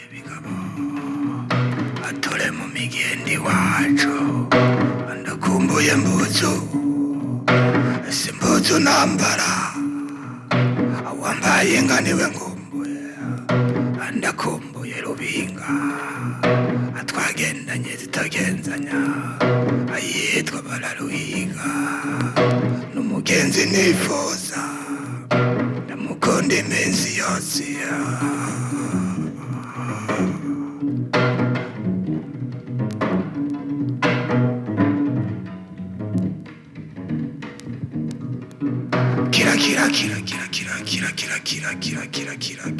ibigabo atore mu migende iwacu ndakumbuye mbuzu ese mbuzu nambara awambaye inka niwe ngumbuye ndakumbuye rubinga atwagendanye zitagenzanya ayitwa bararuhiga n'umugenzi nifuza ndamukunda iminsi yose kira kira kira kira kira kira kira kira kira kira kira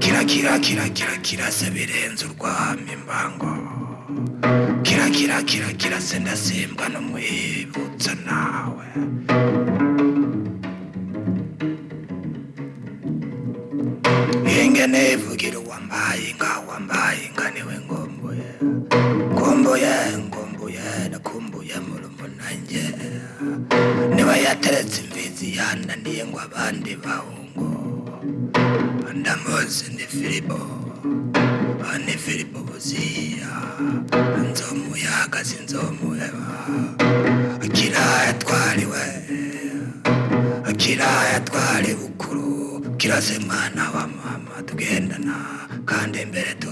kira kira kira kira kira kira se birenze urwamo imbango kira kira kira kira se ndasimbwa n'umwibutso nawe ingene ivugira uwambaye inka wambaye inka niwe ngombuye ngombuye ngombuye nakumbuye murumuna niba yateretse imfizi yananiye ngo abandi bahungu ndamuzi ni filipo aha ni filipo buziya nzomu yahagaze inzomu eba akira yatwariwe akira yatwari bukuru kirase mwana wa mama tugendana kandi imbere tu